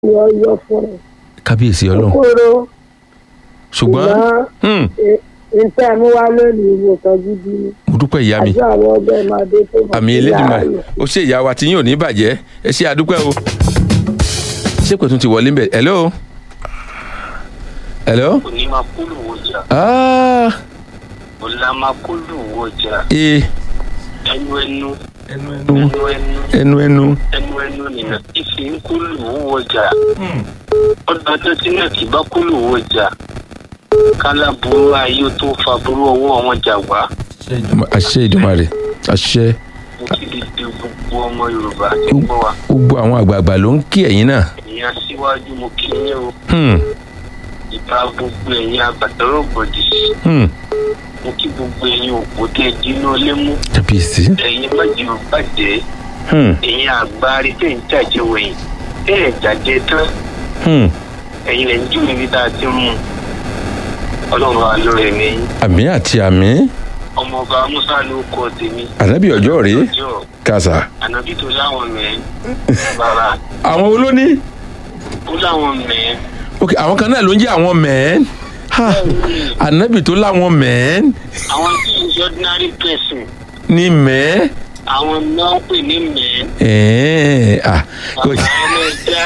yọ yọ fún ẹ kábíyèsí ọlọ́run kóró ṣùgbọ́n hmm, nǹkan mú wá lónìí ìwòsàn gidi ni mo dúpẹ́ ìyá mi àjọ àwọn ọgbẹ́ máa dé tó mọ̀ àmì sí elédùnmarè láàyè. ó ṣe ìyá wa tí yín ò ní bàjẹ́ ẹ ṣe àdúpẹ́ o ṣé pẹ̀tún ti wọlé ń bẹ̀ hello hello onímàkúlù wọjà ah ọlámàkúlù wọjà ee ẹnu ẹnu ẹnu ẹnu ẹnu ẹnu ẹnu ẹnu ẹnu nìyẹn ìfi ń kúlù wọjà ọdún ọjọ́ tí náà kì bá kúlù wọjà kálábùrú ayé tó fa burú ọwọ́ wọn jà wá àṣẹ ìdùnmarè àṣẹ mo ti di di gbogbo ọmọ yorùbá tí ń gbọ́ wa gbogbo àwọn àgbààgbà ló ń kí ẹ̀yin náà ẹ̀yin aṣíwájú mo kí yín o hmm, ìbá gbogbo ẹ̀yin agbàtọ́rọ̀ gbòdì hmm, mo kí gbogbo ẹ̀yin òpó tẹ́ dínú lé mú kábíyèsí ẹ̀yin májì ò bàjẹ́ hmm, ẹ̀yin àgbárí tẹ̀ ń jàjẹ́ wẹ̀yìn tẹ́ ẹ̀ jàjẹ́ tán hmm. ẹ̀yin lẹ̀ ń jù níbi tá a ti ń mú ọlọ́run wa lórí ẹ̀mí yín àmì àti àmì ọmọọba musa ló kọ tèmi ànábì ọjọ́ rèé ọjọ́ kàṣà ànábì tó láwọn mẹ́ẹ́ bàbá àwọn olóní ó láwọn mẹ́ẹ́ ok àwọn kan náà ló ń jẹ́ àwọn mẹ́ẹ́n Ha, ànábì tó láwọn mẹ́ẹ́n àwọn tí ń ṣe ordinary person ní mẹ́ẹ́ àwọn náà ń pè ní mẹ́ẹ́ ẹ̀ẹ́n ah kò bàbá ẹ máa já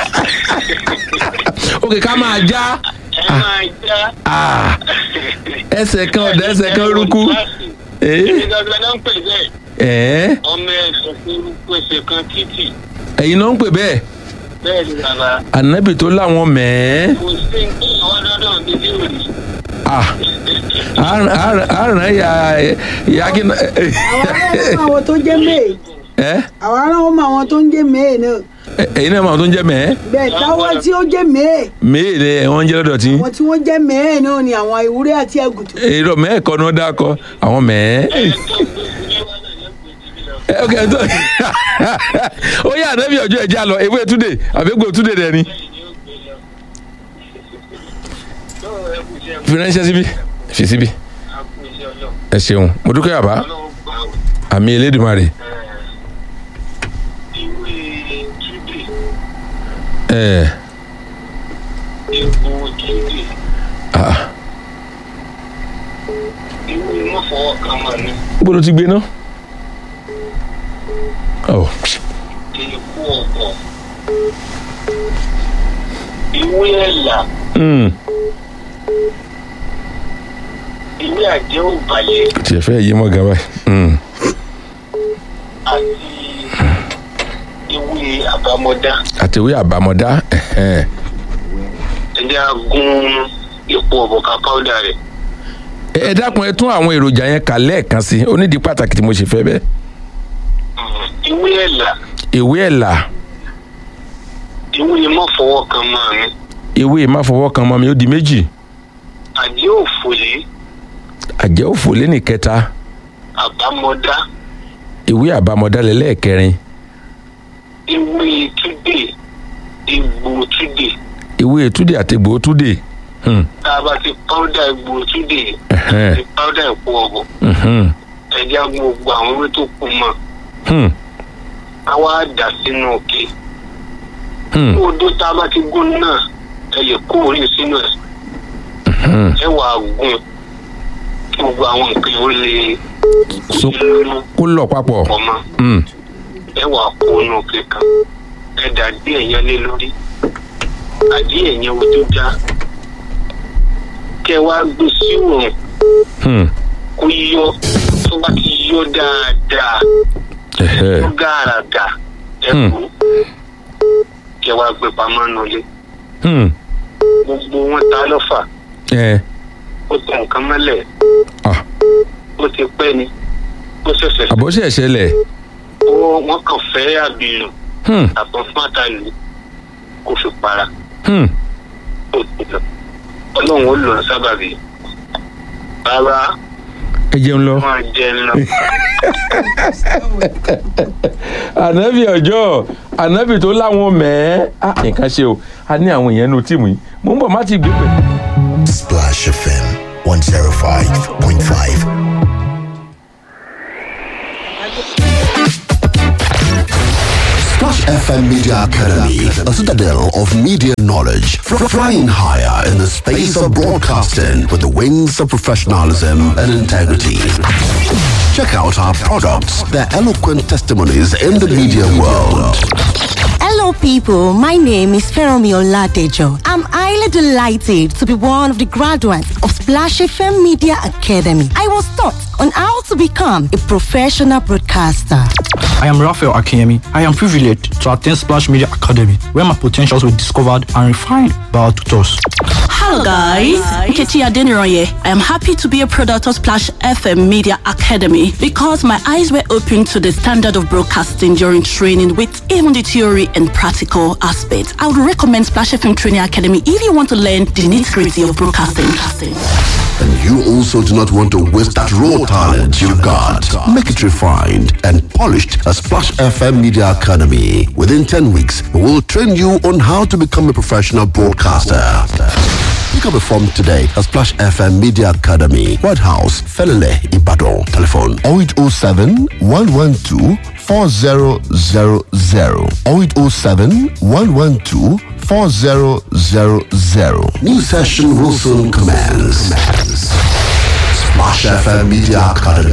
ok ká máa já ẹ máa já ah ẹsẹ̀ kan ọ̀dà ẹsẹ̀ kan rúkú èyí ẹ̀ẹ́ gangan náà ń pè bẹ́ẹ̀ ẹ̀ẹ́ ọmọ ẹ̀sìn fún rúkú ẹsẹ̀ kan títì ẹ̀yin náà ń pè bẹ́ẹ̀ bẹ́ẹ̀ ni bàbá ànábì tó láwọn mẹ́ẹ́ kò sí nǹkan ọlọ́dọ̀ mi ní òrì ah àrùn ẹ̀yà ìyá kí n àwọn aráàlú àwọn tó jẹ́ may ẹ́ àwọn aráàlú mọ àwọn tó ń jẹ́ may náà ẹ̀yin náà máa tó ń jẹ́ mẹ́ẹ́ bẹ́ẹ̀ táwọn tí ó jẹ́ may mẹ́ẹ́ ni wọ́n ń jẹ́ lọ́dọ̀ tí àwọn tí wọ́n jẹ́ may náà ni àwọn ewúrẹ́ àti àgùntàn èrò mẹ́ẹ̀ kọ́ ni wọ́n dákọ̀ àwọn mẹ́ẹ́. ẹ ok ẹ tó ó yà ànábì ọjọ́ ẹ̀já lọ ewé túnde àbẹ́gbò túnde dẹ̀ ni fi ránṣẹ́ síbí fi síbí ẹ ṣeun mo dúpẹ́ àbá àmì elédùnmarè ìwé túdè ẹ epo túdè ah ìwé mọ́fọwọ́ kan wà ní gbọ́dọ̀ ti gbé ná ọ epo ọ̀pọ̀ ìwé ẹ̀là mm, ìwé àjẹ́ òbàlẹ̀ tiẹ̀ fẹ́ yé mọ́ gan báyìí mm, àti ìwé àbámọ́dá àtẹ̀wé àbámọ́dá ẹ̀hẹ́n. ẹ̀jẹ̀ agún epo ọ̀bọ̀ká páúdà rẹ̀ ẹ ẹ dákun ẹ tún àwọn èròjà yẹn kà lẹ́ẹ̀kan sí i ó nídìí pàtàkì tí mo ṣe fẹ́ bẹ́ẹ̀ ìwé ẹ̀là ewé ẹ̀là ìwé mọ́fọwọ́ kan máa mi ewé máfọwọ́ kan mọ́ mi ó di méjì àjẹ́ òfòlé àjẹ́ òfò lẹ́nì kẹta àbámọ́dá ewé àbámọ́dá lẹ́lẹ́ẹ̀kẹrin ìwé túdè egbò túdè ewé ètúdè àtẹ̀gbò túdè hmm, tá a bá ti páúdà egbò túdè ẹ̀hẹ́n, ti páúdà epo ọ̀bọ̀ mhm, ẹ̀jẹ̀ agún gbogbo àwọn ewé tó kù mọ́ hmm, a wá dà sínú òkè hmm, odó tá a bá ti gún náà ẹ lè kó orí sínú ẹ̀ hmm. ẹ wà á gún kí gbogbo àwọn nǹkan yìí ó lè So- lóyún kó lọ papọ̀ pọ̀ mọ́ hmm, ẹ wà á kó inú òkè kan ẹ dà díẹ̀ yẹn lé lórí àdíẹ̀ yẹn ojú já kẹ wá gbé sí òòrùn hmm, kó yọ tó bá ti yọ dáadáa ẹ̀hẹ́, tó gàràgà ẹ Hmm. kú kẹ wá gbé pamọ́ nulẹ̀ hmm, gbogbo wọn ta lọ́fà ẹ̀, ó tẹ nǹkan mọ́lẹ̀ ah, ó ti pẹ́ ni ó ṣẹ̀ṣẹ̀ àbọ̀ṣẹ̀ ṣẹlẹ̀ ó wọ́n kàn fẹ́ àbìlù hmm, àpọ̀ fún àtàlù kó fi para hmm, ó ti lọ ọlọ́run ó lò ó sábàbí rárá ẹ jẹun lọ. máa jẹ lọ. ànábì ọjọ́ ànábì tó láwọn mẹ́ẹ́ á nǹkan ṣe o a ní àwọn èèyàn nínú tíìmù yìí mo ń bọ̀ má ti gbé pẹ̀lú. Splash FM 105.5. Splash Splash FM Media Academy, a citadel of media knowledge, fr- flying higher in the space of broadcasting with the wings of professionalism and integrity. Check out our products, their eloquent testimonies in the media world. Hello, people. My name is Feromi Oladejo. I'm highly delighted to be one of the graduates of Splash FM Media Academy. I was taught on how to become a professional broadcaster. I am Raphael Akinyemi. I am privileged to attend Splash Media Academy, where my potentials were discovered and refined by our tutors. Hello guys, Nkechi Adeniroye. I am happy to be a product of Splash FM Media Academy because my eyes were opened to the standard of broadcasting during training with even the theory and practical aspects. I would recommend Splash FM Training Academy if you want to learn the nitty-gritty of broadcasting. And you also do not want to waste that raw talent you've got. Make it refined and polished at Splash FM Media Academy. Within 10 weeks, we will train you on how to become a professional broadcaster. Pick up a form today at Splash FM Media Academy, White House, Felele, Ibadan. Telephone 0807 112 4000 0807 112 4000. New session will soon commence. Splash FM Media Academy.